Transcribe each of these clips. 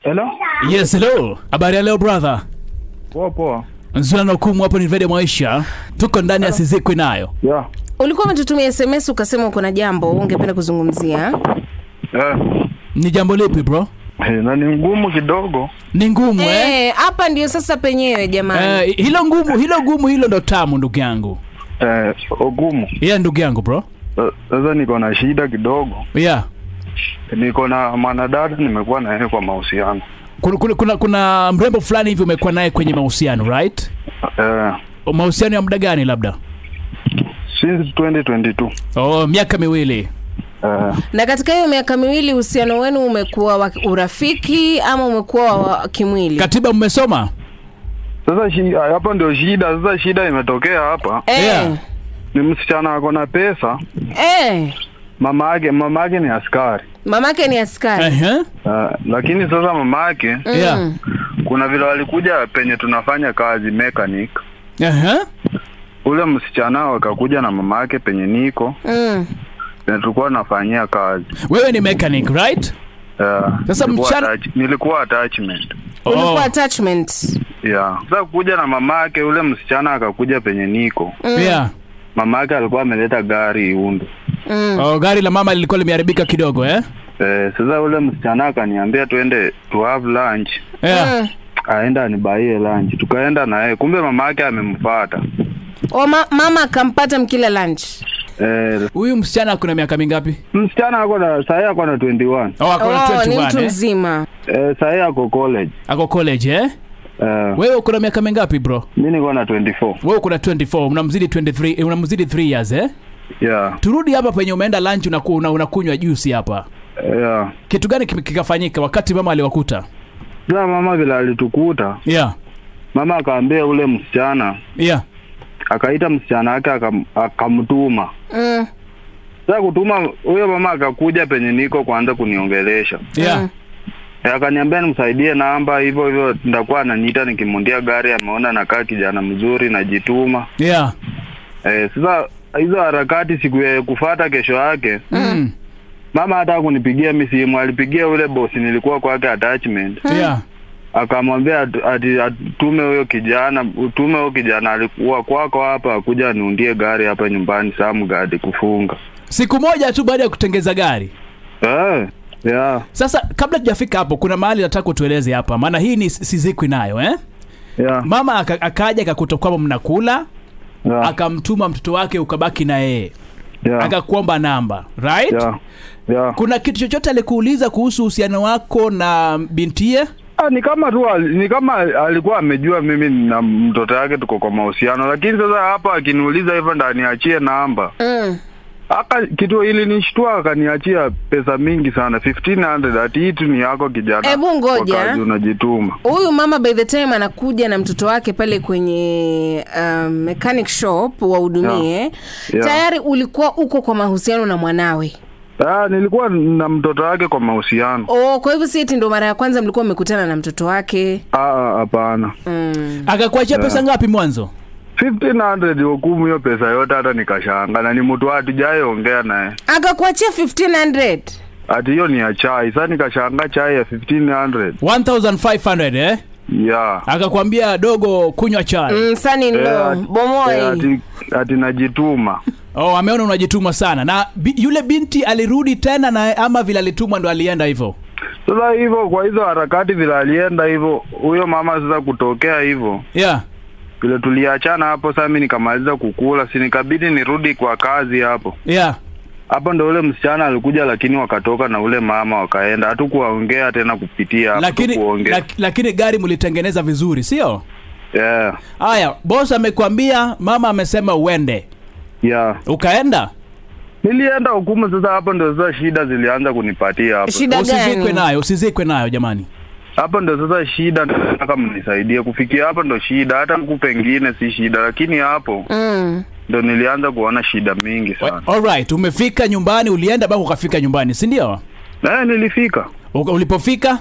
Hello? Yes, hello. Habari ya leo brother. Poa poa. Nzuri na hukumu hapo ni Vede Maisha. Tuko ndani ya Sizikwi nayo. Yeah. ulikuwa umetutumia sms ukasema uko na jambo ungependa kuzungumzia Eh. Ni jambo lipi bro? Eh, na ni ngumu kidogo. Ni ngumu eh? Eh, hapa ndio sasa penyewe jamani Eh, hilo ngumu, hilo ngumu hilo ndo tamu ndugu yangu. Eh, ugumu. Yeah, ndugu yangu bro. Sa- Sasa niko na shida kidogo. Yeah. Niko na mwanadada nimekuwa na yeye kwa mahusiano. Kuna, kuna, kuna, kuna mrembo fulani hivi umekuwa naye kwenye mahusiano right? Eh, Mahusiano ya muda gani labda? since 2022. Oh, miaka miwili. Eh, na katika hiyo miaka miwili uhusiano wenu umekuwa wa urafiki ama umekuwa wa kimwili Katiba mmesoma? sasa shi, hapa ndio shida. Sasa shida imetokea hapa. eh, Yeah. Ni msichana ako na pesa. eh. Mama yake mama yake ni askari. mamake ni askari Ehe. Uh, lakini sasa mama yake Yeah. kuna vile walikuja penye tunafanya kazi mechanic. Ehe. Ule msichana wakakuja na mama yake penye niko mm. na tulikuwa nafanyia kazi. Wewe ni mechanic right? Uh, Sasa nilikuwa mchana- attach- nilikuwa attachment. ulikuwa Oh. attachment Yeah. Sasa kuja na mama yake ule msichana akakuja penye niko. Yeah. Mama yake alikuwa ameleta gari Iundu. mm. Oh, gari la mama lilikuwa limeharibika kidogo eh? Eh, sasa ule msichana akaniambia twende to have lunch. Yeah. Mm. Aenda anibaie lunch. Tukaenda na yeye. Kumbe mama yake amemfuata. O, ma, mama akampata mkila lunch Eh, Huyu msichana kuna miaka mingapi? msichana ako na sahi ako na 21. Oh, ako na oh, ni 21 mtu eh? mzima Eh, sahi ako college. Ako college eh? Eh, Wewe uko na miaka mingapi bro? mimi niko na 24. Wewe uko na 24, unamzidi 23, eh, unamzidi 3 years eh? Yeah. Turudi hapa penye umeenda lunch unaku, una, unakunywa juice hapa. Yeah. Kitu gani kim- kikafanyika wakati mama aliwakuta? Sasa mama vile alitukuta, Yeah. mama akaambia ule msichana, Yeah. akaita msichana wake akam- akamtuma. mm. Sasa kutuma huyo mama akakuja penye niko kwanza kuniongelesha. Yeah. Mm. Eh, Akaniambia nimsaidie namba hivyo hivyo, nitakuwa ananiita nikimundia gari, ameona nakaa kijana mzuri, najituma. Yeah. Eh, sasa hizo harakati siku ya kufata kesho yake Mm. mama hata kunipigia mi simu, alipigia ule bosi nilikuwa kwake attachment, Yeah. akamwambia atu- ati atume huyo kijana, utume huyo kijana alikuwa kwako hapa, akuja aniundie gari hapa nyumbani Samgard kufunga. Siku moja tu baada ya kutengeza gari. Eh, yeah, Sasa kabla tujafika hapo, kuna mahali nataka utueleze hapa, maana hii ni sizikwi nayo eh? yeah, Mama aka, akaja akakuta kwamba mnakula, yeah, akamtuma mtoto wake ukabaki na yeye, yeah, akakuomba namba right? yeah, yeah. Kuna kitu chochote alikuuliza kuhusu uhusiano wako na bintie? Ah, ni kama tu ali- ni kama alikuwa amejua mimi na mtoto yake tuko kwa mahusiano, lakini sasa hapa akiniuliza hivyo ndo aniachie namba Mm. aka kitu ili nishtua akaniachia pesa mingi sana 1500 ati hii tu ni yako kijana Ebu ngoja. kwa kazi unajituma huyu mama by the time anakuja na mtoto wake pale kwenye um, mechanic shop wahudumie Yeah. Yeah. tayari ulikuwa uko kwa mahusiano na mwanawe ah, nilikuwa na mtoto wake kwa mahusiano oh, kwa hivyo si eti ndo mara ya kwanza mlikuwa mmekutana na mtoto wake Ah, ah, hapana mm. Akakuachia pesa ngapi mwanzo? 1500 hukumu hiyo pesa yote hata nikashanga na ni mtu hatujayeongea naye akakuachia 1500 ati hiyo ni ya chai sasa nikashanga chai ya 1500 1500 eh? yeah Akakwambia dogo, kunywa chai. mm, sani Eh, ndo ati- bomoe eh, ati, ati najituma Oh, ameona unajituma sana. Na bi, yule binti alirudi tena na ama vile alitumwa ndo alienda hivyo? sasa hivyo kwa hizo harakati vile alienda hivyo huyo mama sasa kutokea hivyo Yeah. vile tuliachana hapo sasa mi nikamaliza kukula si nikabidi nirudi kwa kazi hapo Yeah. hapo ndo ule msichana alikuja lakini wakatoka na ule mama wakaenda hatukuwaongea tena kupitia hapo Lakini tukuongea lak, lakini gari mlitengeneza vizuri, sio? yeah Haya, boss amekwambia, mama amesema uende. yeah Ukaenda? nilienda hukumu sasa hapo ndo sasa shida zilianza kunipatia hapo shida Usizikwe gani nayo, usizikwe nayo jamani. hapo ndo sasa shida nataka mnisaidie kufikia hapo ndo shida hata huku pengine si shida lakini hapo mm. ndo nilianza kuona shida mingi sana Alright, umefika nyumbani, ulienda bado ukafika nyumbani, si ndio? eh nilifika Uka- Ulipofika?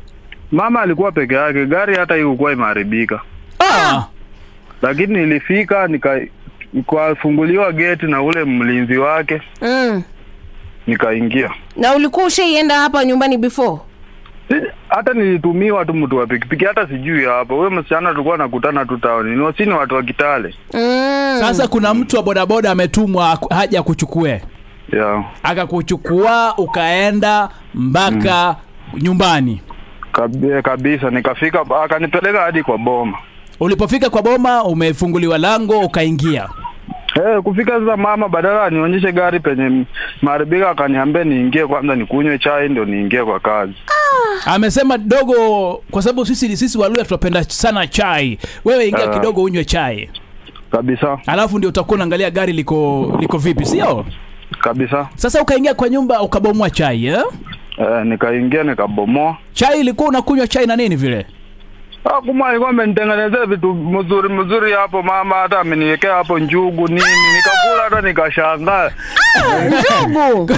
mama alikuwa peke yake gari hata ikukuwa imeharibika Ah. lakini nilifika nika kwafunguliwa geti na ule mlinzi wake Mm. nikaingia na ulikuwa ushaienda hapa nyumbani before Si- hata nilitumiwa tu mtu wa pikipiki, hata sijui hapo. Wewe msichana tulikuwa nakutana tu taoni, ni wasini watu wa Kitale. mm. Sasa kuna mtu wa bodaboda ametumwa aku- haja akuchukue, Yeah. akakuchukua ukaenda mpaka nyumbani. Kabi- kabisa nikafika, akanipeleka hadi kwa boma. Ulipofika kwa boma, umefunguliwa lango ukaingia. Eh, kufika sasa, mama badala anionyeshe gari penye maharibika, akaniambia niingie kwanza nikunywe chai ndio niingie kwa kazi. Amesema dogo, kwa sababu sisi sisi Waluya tunapenda sana chai, wewe ingia Ah. kidogo unywe chai, Kabisa alafu ndio utakuwa unaangalia gari liko liko vipi, sio? kabisa. Sasa ukaingia kwa nyumba ukabomoa chai eh? Eh, nikaingia nikabomoa. Chai ilikuwa unakunywa chai na nini vile? Ah, kuma alikuwa amenitengenezea vitu mzuri mzuri hapo mama, hata ameniwekea hapo njugu nini, nikakula hata nikashangaa. njugu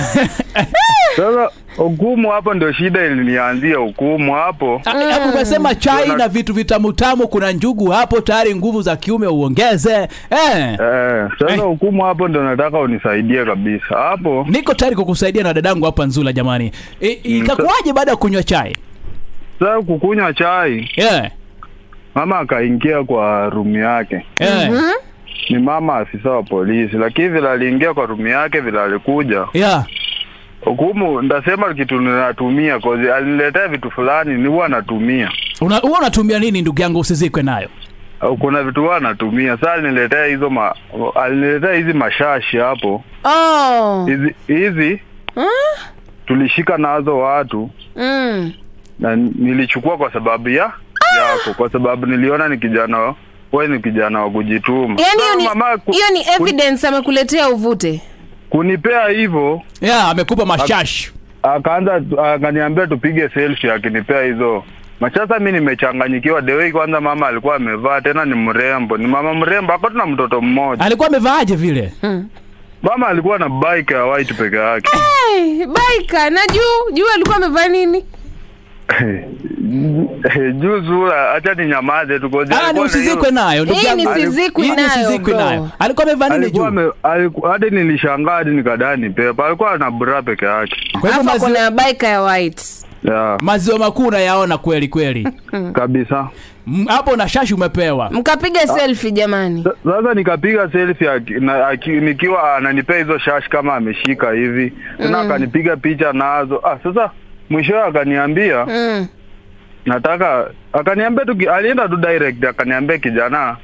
Sasa hukumu hapo ndio shida ilinianzia, hukumu hapo. Ah, Hapo umesema chai Una- na vitu vitamu tamu, kuna njugu hapo tayari, nguvu za kiume uongeze eh. Eh, sasa Eh. hukumu hapo ndio nataka unisaidie kabisa hapo. Niko tayari kukusaidia na dadangu hapa Nzula, jamani. I- Ikakuwaje baada ya kunywa chai Sasa kukunywa chai, yeah. mama akaingia kwa rumu yake. Yeah. Ni mama afisa wa polisi, lakini vile aliingia kwa rumu yake, vile alikuja Yeah. hukumu, ndasema kitu ninatumia kozi, aliniletea vitu fulani ni huwa natumia Una, huwa unatumia nini ndugu yangu, usizikwe nayo au kuna vitu huwa natumia. Sasa aliniletea hizo ma, aliniletea hizi mashashi hapo, oh. hizi hizi tulishika nazo watu mm. na nilichukua kwa sababu ya yako, kwa sababu niliona ni kijana wewe ni kijana wa kujituma. yani Sasa hiyo mama ni, ku- hiyo ni kuni- evidence amekuletea uvute kunipea hivyo yeah, amekupa mashashi akaanza akaniambia tupige selfie akinipea hizo machasa mi nimechanganyikiwa dewei kwanza mama alikuwa amevaa tena ni mrembo ni mama mrembo ako tuna mtoto mmoja alikuwa amevaaje vile mama alikuwa na bike ya white peke yake hey, baika na juu juu alikuwa amevaa nini juu zura hacha ni nyamaze tu kozi Ah, ni alikuwa na hiyo- usizikwe nayo ndugu Hii yangu. ni sizikwi Hii ni nayo, usizikwe bro. nayo alikuwa amevaa nini alikuwa juu ame- aliku- hadi nilishangaa hadi nikadaa ni pepa alikuwa na bra peke yake kwa hivyo alafu maziwa, kuna baika ya white yeah, maziwa makuu unayaona kweli kweli kabisa M- hapo na shashi umepewa mkapiga selfie jamani Sa- Sasa nikapiga selfie aki, na, aki, nikiwa ananipea hizo shash kama ameshika hivi tena akanipiga picha nazo. Ah, sasa mwishowe akaniambia mm. nataka, akaniambia tu, ki- alienda tu direct akaniambia, kijana,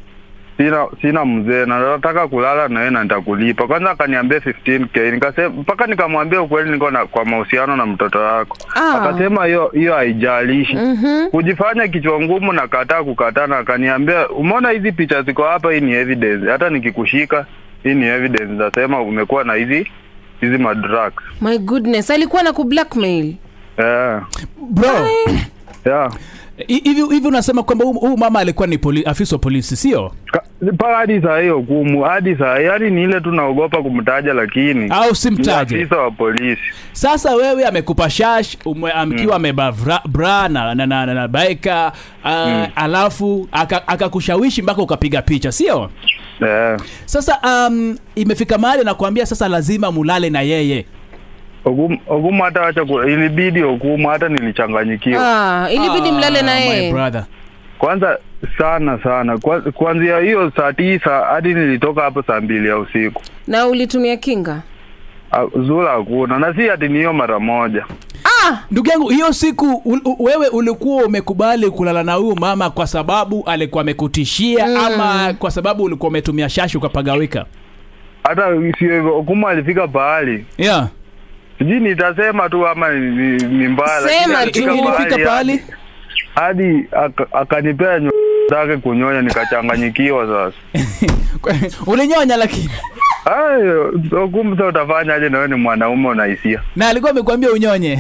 sina sina mzee na nataka kulala na wewe na nitakulipa. Kwanza akaniambia 15k, nikasema mpaka nikamwambia ukweli, niko na kwa mahusiano na mtoto wako. Ah. Akasema hiyo hiyo haijalishi Mhm. kujifanya kichwa ngumu na kataa kukataa, na akaniambia umeona hizi picha ziko hapa, hii ni evidence. Hata nikikushika hii ni evidence, nasema umekuwa na hizi hizi madrugs. my goodness alikuwa na kublackmail Yeah. bro Yeah. hi- hivi hivi unasema kwamba huyu huyu mama alikuwa ni poli, afisa wa polisi sio Ka- mpaka hadi saa hiyo hukumu hadi saa hii, yani ni ile tu naogopa kumtaja, lakini au ni simtaje afisa wa polisi. sasa wewe amekupa shash ume- amkiwa amebaa bra, bra na, na, na, na, na baika uh, alafu aka- akakushawishi mpaka ukapiga picha sio Yeah. sasa um, imefika mahali nakwambia sasa lazima mulale na yeye Hukumu hukumu hata wacha ku- ilibidi hukumu, hata nilichanganyikiwa ah, ilibidi mlale na Ah, my yeye brother kwanza sana sana, Kwa- kuanzia hiyo saa tisa hadi nilitoka hapo saa mbili ya usiku. na ulitumia kinga Ah, Zula hakuna na si ati ni hiyo mara moja. ah, ndugu yangu hiyo siku ul, u, wewe ulikuwa umekubali kulala na huyu mama kwa sababu alikuwa amekutishia mm. ama kwa sababu ulikuwa umetumia shashi ukapagawika Hata sio hivyo, hukumu alifika pahali yeah. sijui nitasema tu ama ni, ni, ni mbaya, Sema lakini tu. alifika ilifika pahali hadi aka- akanipea nyo zake kunyonya, nikachanganyikiwa sasa. ulinyonya lakini Ayo, hukumu sasa utafanya aje? Nawe ni mwanaume unahisia na alikuwa amekwambia unyonye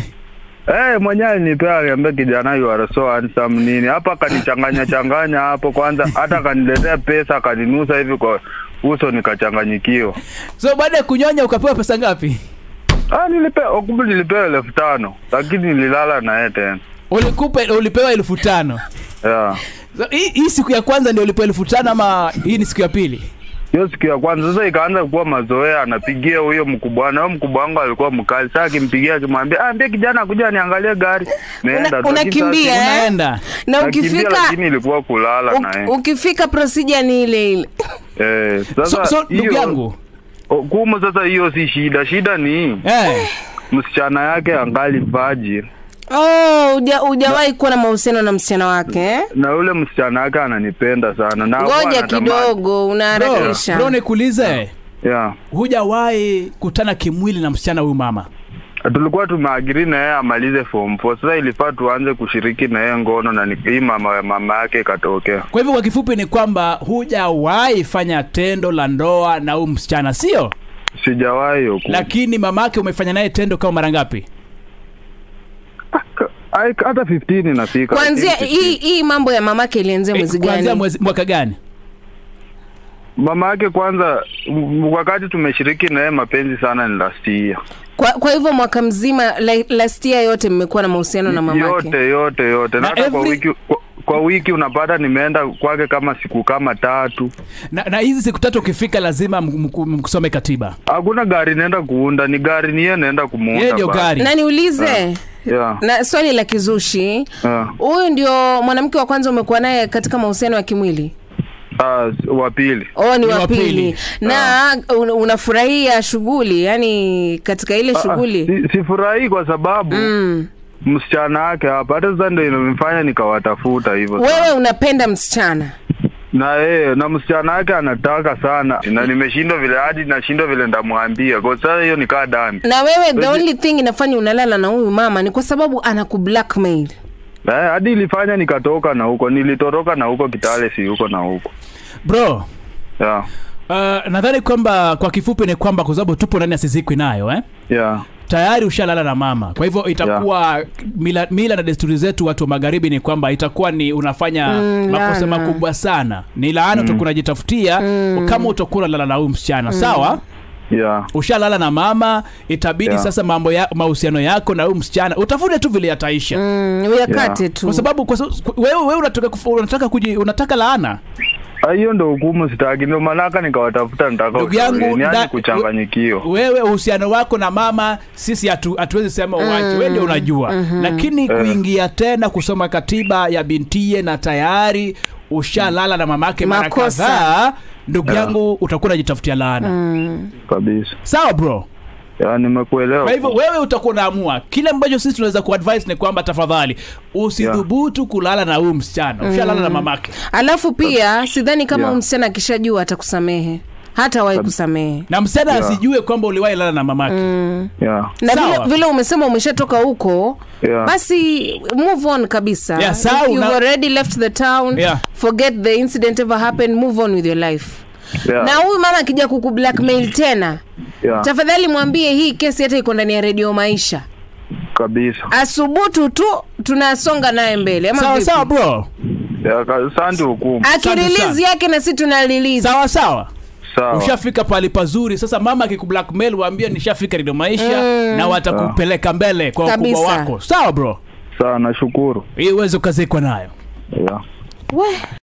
Eh, mwenyewe alinipea aliambia kijana you are so handsome nini. Hapa akanichanganya changanya hapo kwanza hata akaniletea pesa akaninusa hivi kwa uso nikachanganyikiwa. so baada ya kunyonya ukapewa pesa ngapi Ah, nilipewa hukumu nilipewa elfu tano lakini nililala na yeye tena. ulikupe ulipewa elfu tano Yeah. so, hii, hii siku ya kwanza ndio ulipewa elfu tano ama hii ni siku ya pili hiyo siku ya kwanza sasa ikaanza kuwa mazoea, anapigia huyo mkubwa na huyo mkubwa wangu alikuwa mkali. Sasa akimpigia akimwambia, ah, ambie kijana kuja niangalie gari, naenda Una- tu. Lakini unakimbia, sasa- eh? unaenda na nakimbia, ukifika lakini ilikuwa kulala uk- naye ukifika procedure ni ile ile eh. so, Sasa so ndugu hiyo yangu o- kumu, sasa hiyo si shida, shida ni eh, msichana yake angali vaji oh, uja, hujawahi kuwa na mahusiano na msichana wake eh? na yule msichana yake ananipenda sana na huwa ngoja anatamani- kidogo bro, unaharakisha bro nikuulize yeah. hujawahi kutana kimwili na msichana huyu mama tulikuwa tumeagiri na yeye amalize form 4 sasa ilifaa tuanze kushiriki na yeye ngono na ni- hii mama mama yake ikatokea kwa hivyo kwa kifupi ni kwamba hujawahi fanya tendo la ndoa na huyu msichana sio sijawahi huku lakini mamake umefanya naye tendo kama mara ngapi Ai, hata 15 inafika kwanzia I think hii 15. hii mambo ya mamake ilianzia mwezi Eh, kuanzia gani mwezi mwaka gani mama yake kwanza m- wakati tumeshiriki na yeye mapenzi sana ni last year kwa, kwa hivyo mwaka mzima la- last year yote mmekuwa na mahusiano na mamake yote yote yote na Na hata kwa every- wiki kwa, kwa wiki unapata nimeenda kwake kama siku kama tatu na, na hizi siku tatu ukifika lazima m- m- mkusome katiba hakuna gari naenda kuunda ni gari ni yeye naenda kumuunda yeye ndio basi. gari na niulize yeah. na swali la kizushi yeah. huyu ndio mwanamke wa kwanza umekuwa naye katika mahusiano ya kimwili Ah, wa pili oh ni Ni wa wa pili pili. na un, unafurahia shughuli yani katika ile Ah, shughuli si, sifurahii kwa sababu mm. msichana wake hapa hata sasa ndio inamfanya nikawatafuta hivyo wewe sana. unapenda msichana na yeye na msichana wake anataka sana na nimeshindwa vile hadi nashindwa vile ndamwambia kwa sasa hiyo nikaa dami na wewe the Wewe- only thing inafanya unalala na huyu mama ni kwa sababu anaku blackmail eh, hadi ilifanya nikatoka na huko nilitoroka na huko Kitale si huko na huko bro yeah. uh, nadhani kwamba kwa kifupi ni kwamba kwa sababu tupo ndani ya sizikwi nayo eh? Yeah. tayari ushalala na mama kwa hivyo itakuwa mila, mila na desturi zetu watu wa magharibi ni kwamba itakuwa ni unafanya Mm, makosa laana. makubwa sana ni laana utakuwa unajitafutia kama utakuwa unalala na huyu msichana sawa Yeah. ushalala na mama itabidi Yeah. sasa mambo ya mahusiano yako na huyu msichana utafute tu vile yataisha mm, uyakate tu kwa sababu kwa sababu wewe wewe unataka kufu- unataka kuji, unataka laana Ah, hiyo ndo hukumu sitaki ndio manaka nikawatafuta nitaka Ndugu yangu, ushauri. nda- Niache kuchanganyikiwa wewe uhusiano wako na mama sisi hatu- hatuwezi sema uache wewe ndio unajua lakini kuingia tena kusoma katiba ya bintie na tayari ushalala na mamake mara Makosa. kadhaa ndugu yangu utakuwa unajitafutia laana kabisa sawa bro ya nimekuelewa kwa hivyo wewe utakuwa unaamua kile ambacho sisi tunaweza kuadvise ni kwamba tafadhali usidhubutu kulala na huyu msichana ushalala na mamake alafu pia sidhani kama Yeah. huyu msichana akishajua atakusamehe hata wahi kusamehe na msichana Yeah. asijue kwamba uliwahi lala na mamake yeah. na Sawa. vile, vile umesema umeshatoka huko Yeah. basi move on kabisa Yeah, sawa, If you've una- already left the town Yeah. forget the incident ever happened move on with your life Yeah. na huyu mama akija kuku blackmail tena yeah. tafadhali mwambie hii kesi hata iko ndani ya redio maisha kabisa asubutu tu tunasonga naye mbele ama sawa vipi? sawa bro ya, ka- asante hukumu Asante akirelease sana. yake na si tuna release sawa sawa sawa ushafika pahali pazuri sasa mama akikublackmail waambie nishafika rido maisha na watakupeleka mbele kwa ukubwa Kabisa. wako sawa bro sawa nashukuru ili uweze ukazikwa nayo yeah. We.